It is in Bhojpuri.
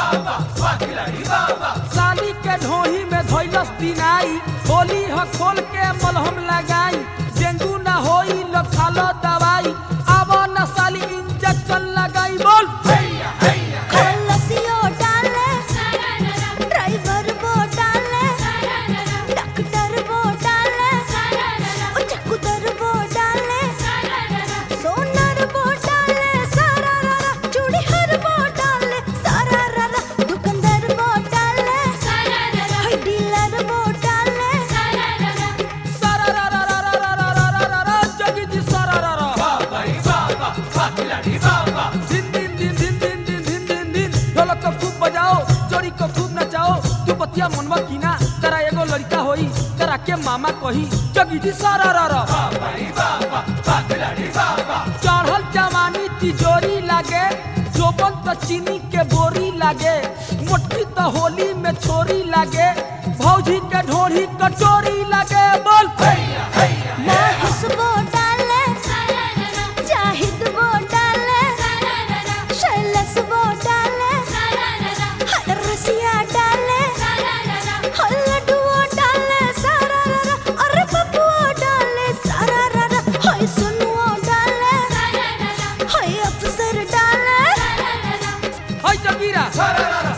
साली के ढोही में धोइलस दिनाई होली ह खोल के मलहम लगाई डेंगू ना होई लो खालो दवाई अब न साली इंजेक्शन लगाई बोल खलसियो डाले ड्राइवर वो डाले डॉक्टर वो डाले ओ चकुदर वो डाले सोनर वो डाले सारा रारा चूड़ी हर वो डाले सारा रारा दुकानदार वो डाले हाय डीलर वो डाले सारा रा रा रा रा रा रा रा रा रा जगी जी सारा रा रा दिन दिन दिन दिन दिन दिन दिन दिन दिन ढोलक को खूब बजाओ जोड़ी को खूब नचाओ तू बतिया मनवा कीना तेरा एगो लड़का होई तेरा के मामा कही जगी जी सारा रा रा चढ़ल जवानी तिजोरी लागे जोबन त चीनी के बोरी लागे मोटकी त होली में छोरी लागे भौजी के ढोरी कटोरी लागे बोल माहिस वो डाले जाहिद वो डाले शैलस वो डाले हर रसिया डाले हर लड्डू वो डाले सारा रारा अरे पप्पू वो डाले सारा रारा हाय सुनु वो डाले हाय अफसर डाले हाय जगीरा